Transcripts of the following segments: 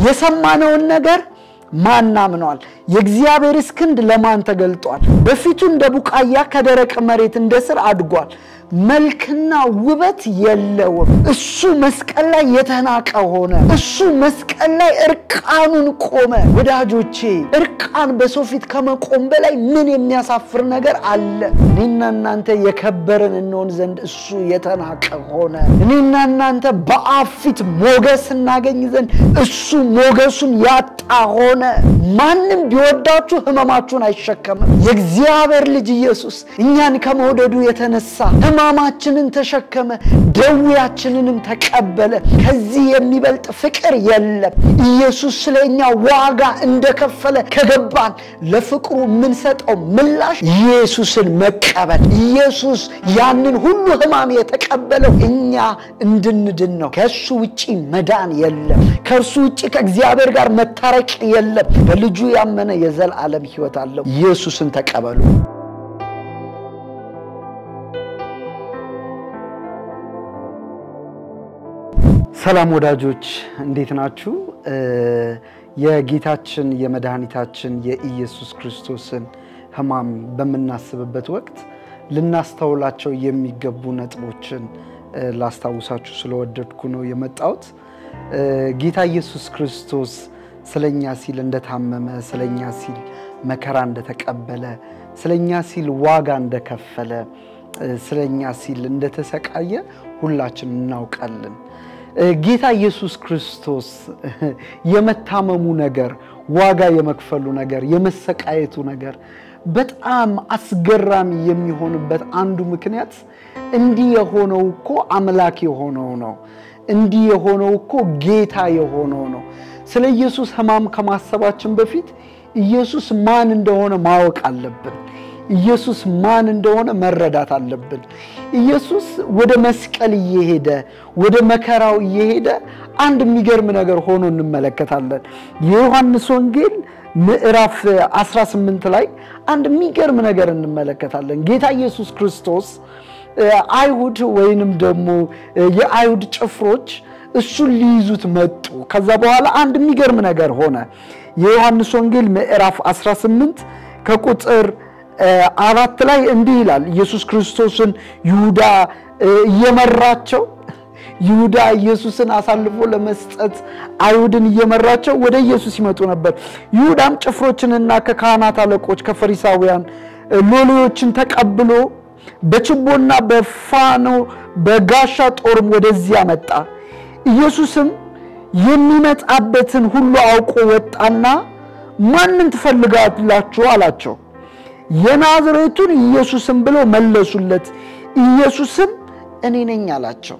የሰማነውን ነገር ማን አምኗል? የእግዚአብሔርስ ክንድ ለማን ተገልጧል? በፊቱ እንደ ቡቃያ ከደረቅ መሬት እንደ ስር አድጓል። መልክና ውበት የለውም። እሱ መስቀል ላይ የተናቀ ሆነ። እሱ መስቀል ላይ እርቃኑን ቆመ። ወዳጆቼ እርቃን በሰው ፊት ከመቆም በላይ ምን የሚያሳፍር ነገር አለ? እኔና እናንተ የከበርን እንሆን ዘንድ እሱ የተናቀ ሆነ። እኔና እናንተ በአብ ፊት ሞገስ እናገኝ ዘንድ እሱ ሞገሱን ያጣ ሆነ። ማንም ቢወዳችሁ ሕመማችሁን አይሸከምም። የእግዚአብሔር ልጅ ኢየሱስ እኛን ከመውደዱ የተነሳ ሕማማችንን ተሸከመ፣ ደዌያችንንም ተቀበለ። ከዚህ የሚበልጥ ፍቅር የለም። ኢየሱስ ስለ እኛ ዋጋ እንደከፈለ ከገባን ለፍቅሩ የምንሰጠው ምላሽ ኢየሱስን መቀበል። ኢየሱስ ያንን ሁሉ ሕማም የተቀበለው እኛ እንድንድን ነው። ከእሱ ውጪ መዳን የለም። ከእርሱ ውጪ ከእግዚአብሔር ጋር መታረቅ የለም። በልጁ ያመነ የዘላለም ሕይወት አለው። ኢየሱስን ተቀበሉ። ሰላም ወዳጆች እንዴት ናችሁ? የጌታችን የመድኃኒታችን የኢየሱስ ክርስቶስን ሕማም በምናስብበት ወቅት ልናስተውላቸው የሚገቡ ነጥቦችን ላስታውሳችሁ ስለወደድኩ ነው የመጣሁት። ጌታ ኢየሱስ ክርስቶስ ስለኛ ሲል እንደታመመ፣ ስለኛ ሲል መከራ እንደተቀበለ፣ ስለኛ ሲል ዋጋ እንደከፈለ፣ ስለኛ ሲል እንደተሰቃየ ሁላችን እናውቃለን። ጌታ ኢየሱስ ክርስቶስ የመታመሙ ነገር፣ ዋጋ የመክፈሉ ነገር፣ የመሰቃየቱ ነገር በጣም አስገራሚ የሚሆንበት አንዱ ምክንያት እንዲህ የሆነው እኮ አምላክ የሆነው ነው። እንዲህ የሆነው እኮ ጌታ የሆነው ነው። ስለ ኢየሱስ ሕማም ከማሰባችን በፊት ኢየሱስ ማን እንደሆነ ማወቅ አለብን። ኢየሱስ ማን እንደሆነ መረዳት አለብን። ኢየሱስ ወደ መስቀል እየሄደ ወደ መከራው እየሄደ አንድ የሚገርም ነገር ሆኖ እንመለከታለን። የዮሐንስ ወንጌል ምዕራፍ 18 ላይ አንድ የሚገርም ነገር እንመለከታለን። ጌታ ኢየሱስ ክርስቶስ አይሁድ ወይንም ደግሞ የአይሁድ ጭፍሮች እሱን ሊይዙት መጡ። ከዛ በኋላ አንድ የሚገርም ነገር ሆነ። የዮሐንስ ወንጌል ምዕራፍ 18 ከቁጥር አራት ላይ እንዲህ ይላል። ኢየሱስ ክርስቶስን ይሁዳ እየመራቸው ይሁዳ ኢየሱስን አሳልፎ ለመስጠት አይሁድን እየመራቸው ወደ ኢየሱስ ይመጡ ነበር። ይሁዳም ጭፍሮችንና ከካህናት አለቆች ከፈሪሳውያን ሎሌዎችን ተቀብሎ በችቦና በፋኖ በጋሻ ጦርም ወደዚያ መጣ። ኢየሱስም የሚመጣበትን ሁሉ አውቆ ወጣና ማንን ትፈልጋላችሁ አላቸው። የናዝሬቱን ኢየሱስም ብለው መለሱለት። ኢየሱስም እኔ ነኝ አላቸው።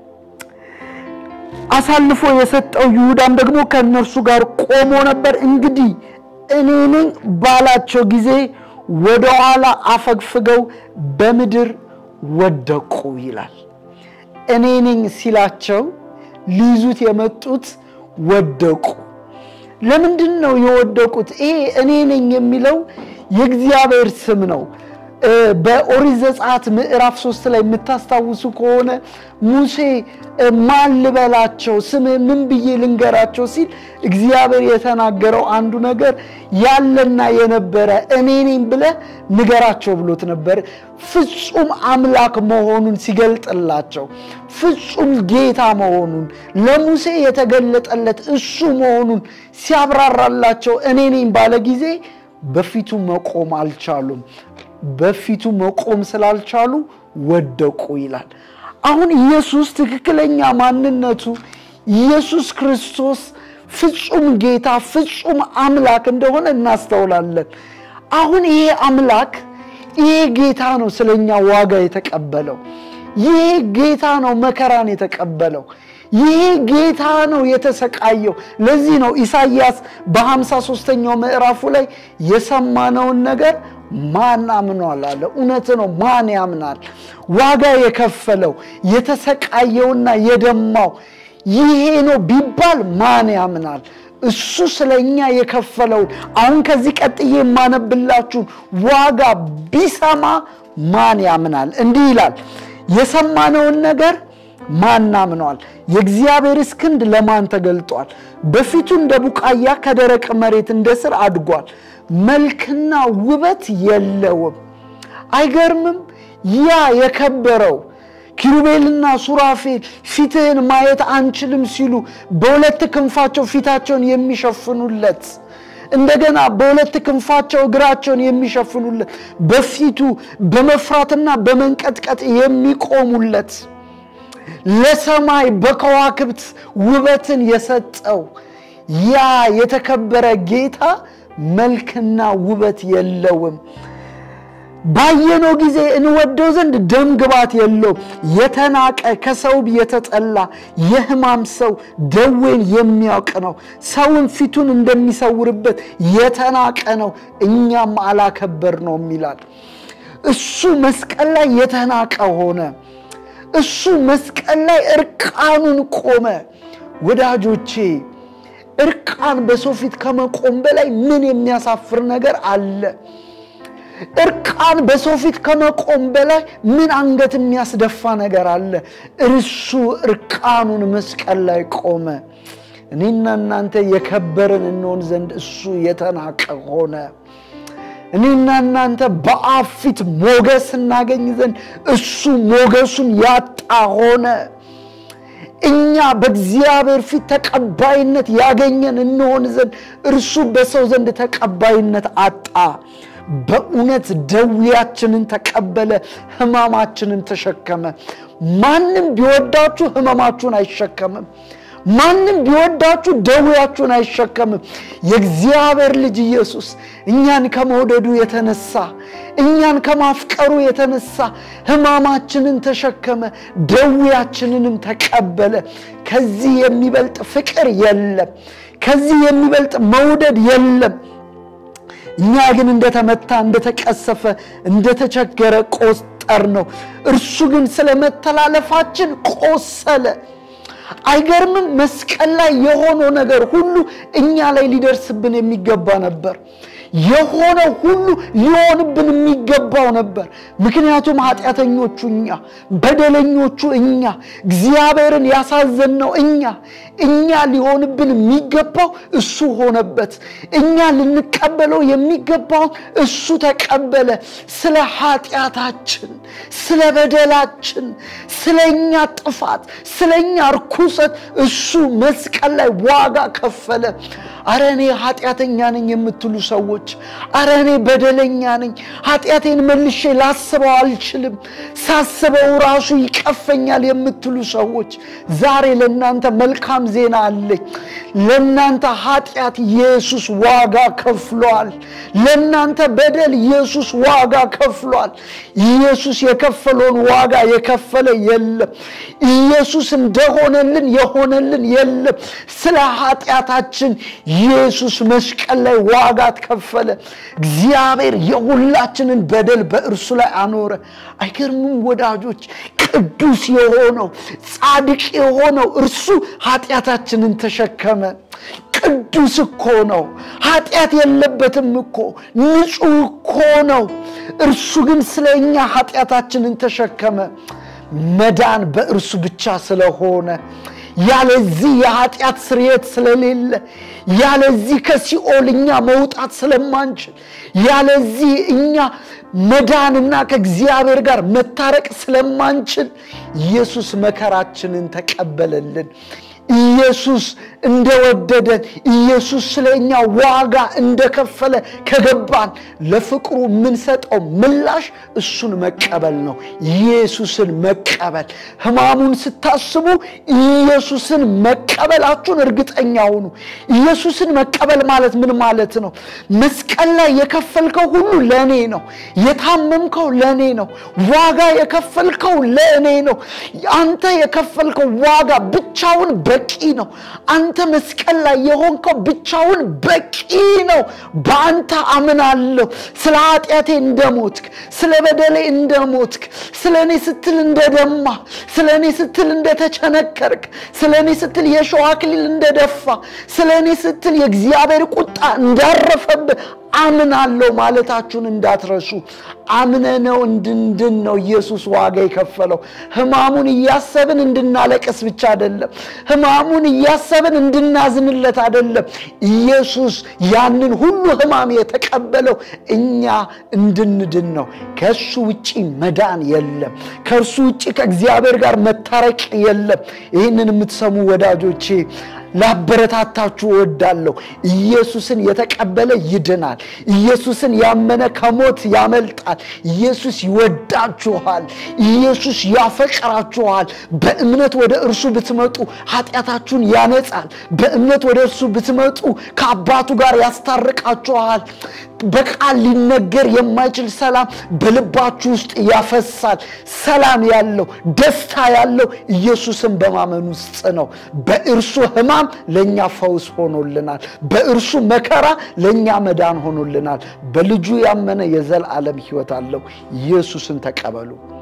አሳልፎ የሰጠው ይሁዳም ደግሞ ከእነርሱ ጋር ቆሞ ነበር። እንግዲህ እኔ ነኝ ባላቸው ጊዜ ወደ ኋላ አፈግፍገው በምድር ወደቁ ይላል። እኔ ነኝ ሲላቸው ሊይዙት የመጡት ወደቁ። ለምንድን ነው የወደቁት? ይሄ እኔ ነኝ የሚለው የእግዚአብሔር ስም ነው። በኦሪት ዘጸአት ምዕራፍ ሶስት ላይ የምታስታውሱ ከሆነ ሙሴ ማን ልበላቸው ስምህ ምን ብዬ ልንገራቸው ሲል እግዚአብሔር የተናገረው አንዱ ነገር ያለና የነበረ እኔ ነኝ ብለህ ንገራቸው ብሎት ነበር። ፍጹም አምላክ መሆኑን ሲገልጥላቸው፣ ፍጹም ጌታ መሆኑን ለሙሴ የተገለጠለት እሱ መሆኑን ሲያብራራላቸው እኔ ነኝ ባለ ጊዜ በፊቱ መቆም አልቻሉም። በፊቱ መቆም ስላልቻሉ ወደቁ ይላል። አሁን ኢየሱስ ትክክለኛ ማንነቱ ኢየሱስ ክርስቶስ ፍጹም ጌታ ፍጹም አምላክ እንደሆነ እናስተውላለን። አሁን ይሄ አምላክ ይሄ ጌታ ነው ስለኛ ዋጋ የተቀበለው። ይሄ ጌታ ነው መከራን የተቀበለው። ይሄ ጌታ ነው የተሰቃየው። ለዚህ ነው ኢሳይያስ በሃምሳ ሦስተኛው ምዕራፉ ላይ የሰማነውን ነገር ማን አምኗል አለ። እውነት ነው። ማን ያምናል? ዋጋ የከፈለው የተሰቃየውና የደማው ይሄ ነው ቢባል ማን ያምናል? እሱ ስለኛ የከፈለውን አሁን ከዚህ ቀጥዬ የማነብላችሁን ዋጋ ቢሰማ ማን ያምናል? እንዲህ ይላል የሰማነውን ነገር ማን አምነዋል? የእግዚአብሔርስ ክንድ ለማን ተገልጧል? በፊቱ እንደ ቡቃያ ከደረቅ መሬት እንደ ስር አድጓል። መልክና ውበት የለውም። አይገርምም? ያ የከበረው ኪሩቤልና ሱራፌል ፊትህን ማየት አንችልም ሲሉ በሁለት ክንፋቸው ፊታቸውን የሚሸፍኑለት እንደገና በሁለት ክንፋቸው እግራቸውን የሚሸፍኑለት በፊቱ በመፍራትና በመንቀጥቀጥ የሚቆሙለት ለሰማይ በከዋክብት ውበትን የሰጠው ያ የተከበረ ጌታ መልክና ውበት የለውም። ባየነው ጊዜ እንወደው ዘንድ ደም ግባት የለውም። የተናቀ ከሰው የተጠላ የሕማም ሰው ደዌን የሚያውቅ ነው። ሰውን ፊቱን እንደሚሰውርበት የተናቀ ነው፣ እኛም አላከበር ነው ይላል። እሱ መስቀል ላይ የተናቀ ሆነ። እሱ መስቀል ላይ እርቃኑን ቆመ። ወዳጆቼ እርቃን በሰው ፊት ከመቆም በላይ ምን የሚያሳፍር ነገር አለ? እርቃን በሰው ፊት ከመቆም በላይ ምን አንገት የሚያስደፋ ነገር አለ? እርሱ እርቃኑን መስቀል ላይ ቆመ። እኔና እናንተ የከበርን እንሆን ዘንድ እሱ የተናቀ ሆነ። እኔና እናንተ በአብ ፊት ሞገስ እናገኝ ዘንድ እሱ ሞገሱን ያጣ ሆነ። እኛ በእግዚአብሔር ፊት ተቀባይነት ያገኘን እንሆን ዘንድ እርሱ በሰው ዘንድ ተቀባይነት አጣ። በእውነት ደዌያችንን ተቀበለ፣ ሕማማችንን ተሸከመ። ማንም ቢወዳችሁ ሕመማችሁን አይሸከምም። ማንም ቢወዳችሁ ደዌያችሁን አይሸከምም። የእግዚአብሔር ልጅ ኢየሱስ እኛን ከመውደዱ የተነሳ እኛን ከማፍቀሩ የተነሳ ሕማማችንን ተሸከመ፣ ደዌያችንንም ተቀበለ። ከዚህ የሚበልጥ ፍቅር የለም። ከዚህ የሚበልጥ መውደድ የለም። እኛ ግን እንደተመታ፣ እንደተቀሰፈ፣ እንደተቸገረ ቆጠር ነው። እርሱ ግን ስለ መተላለፋችን ቆሰለ። አይገርምም? መስቀል ላይ የሆነው ነገር ሁሉ እኛ ላይ ሊደርስብን የሚገባ ነበር። የሆነው ሁሉ ሊሆንብን የሚገባው ነበር። ምክንያቱም ኃጢአተኞቹ እኛ፣ በደለኞቹ እኛ፣ እግዚአብሔርን ያሳዘንነው እኛ እኛ ሊሆንብን የሚገባው እሱ ሆነበት። እኛ ልንቀበለው የሚገባውን እሱ ተቀበለ። ስለ ኃጢአታችን፣ ስለ በደላችን፣ ስለ እኛ ጥፋት፣ ስለ እኛ ርኩሰት እሱ መስቀል ላይ ዋጋ ከፈለ። አረ እኔ ኃጢአተኛ ነኝ የምትሉ ሰዎች፣ አረ እኔ በደለኛ ነኝ፣ ኃጢአቴን መልሼ ላስበው አልችልም፣ ሳስበው ራሱ ይቀፈኛል የምትሉ ሰዎች ዛሬ ለእናንተ መልካም ዜና አለኝ። ለእናንተ ኃጢአት ኢየሱስ ዋጋ ከፍሏል። ለእናንተ በደል ኢየሱስ ዋጋ ከፍሏል። ኢየሱስ የከፈለውን ዋጋ የከፈለ የለም። ኢየሱስ እንደሆነልን የሆነልን የለም። ስለ ኃጢአታችን ኢየሱስ መስቀል ላይ ዋጋ ከፈለ። እግዚአብሔር የሁላችንን በደል በእርሱ ላይ አኖረ። አይገርምም ወዳጆች? ቅዱስ የሆነው ጻድቅ የሆነው እርሱ ኃጢአታችንን ተሸከመ። ቅዱስ እኮ ነው። ኃጢአት የለበትም እኮ ንጹሕ እኮ ነው። እርሱ ግን ስለ እኛ ኃጢአታችንን ተሸከመ። መዳን በእርሱ ብቻ ስለሆነ ያለዚህ የኃጢአት ስርየት ስለሌለ ያለዚህ ከሲኦል እኛ መውጣት ስለማንችል ያለዚህ እኛ መዳንና ከእግዚአብሔር ጋር መታረቅ ስለማንችል ኢየሱስ መከራችንን ተቀበለልን። ኢየሱስ እንደወደደን ኢየሱስ ስለ እኛ ዋጋ እንደከፈለ ከገባን ለፍቅሩ የምንሰጠው ምላሽ እሱን መቀበል ነው። ኢየሱስን መቀበል። ሕማሙን ስታስቡ ኢየሱስን መቀበላችሁን እርግጠኛ ሁኑ። ኢየሱስን መቀበል ማለት ምን ማለት ነው? መስቀል ላይ የከፈልከው ሁሉ ለእኔ ነው። የታመምከው ለእኔ ነው። ዋጋ የከፈልከው ለእኔ ነው። አንተ የከፈልከው ዋጋ ብቻውን በቂ ነው። አንተ መስቀል ላይ የሆንከው ብቻውን በቂ ነው። በአንተ አምናለሁ። ስለ ኃጢአቴ እንደሞትክ፣ ስለ በደሌ እንደሞትክ፣ ስለ እኔ ስትል እንደደማ፣ ስለ እኔ ስትል እንደተቸነከርክ፣ ስለ እኔ ስትል የሸዋ አክሊል እንደደፋ፣ ስለ እኔ ስትል የእግዚአብሔር ቁጣ እንዳረፈብህ አምናለሁ ማለታችሁን እንዳትረሱ። አምነነው እንድንድን ነው ኢየሱስ ዋጋ የከፈለው። ሕማሙን እያሰብን እንድናለቅስ ብቻ አይደለም። ሕማሙን እያሰብን እንድናዝንለት አይደለም። ኢየሱስ ያንን ሁሉ ሕማም የተቀበለው እኛ እንድንድን ነው። ከእሱ ውጪ መዳን የለም። ከእርሱ ውጪ ከእግዚአብሔር ጋር መታረቅ የለም። ይህንን የምትሰሙ ወዳጆቼ ላበረታታችሁ እወዳለሁ። ኢየሱስን የተቀበለ ይድናል። ኢየሱስን ያመነ ከሞት ያመልጣል። ኢየሱስ ይወዳችኋል። ኢየሱስ ያፈቅራችኋል። በእምነት ወደ እርሱ ብትመጡ ኃጢአታችሁን ያነጻል። በእምነት ወደ እርሱ ብትመጡ ከአባቱ ጋር ያስታርቃችኋል። በቃል ሊነገር የማይችል ሰላም በልባችሁ ውስጥ ያፈሳል። ሰላም ያለው ደስታ ያለው ኢየሱስን በማመን ውስጥ ነው። በእርሱ ሕማም ለእኛ ፈውስ ሆኖልናል። በእርሱ መከራ ለእኛ መዳን ሆኖልናል። በልጁ ያመነ የዘላለም ሕይወት አለው። ኢየሱስን ተቀበሉ።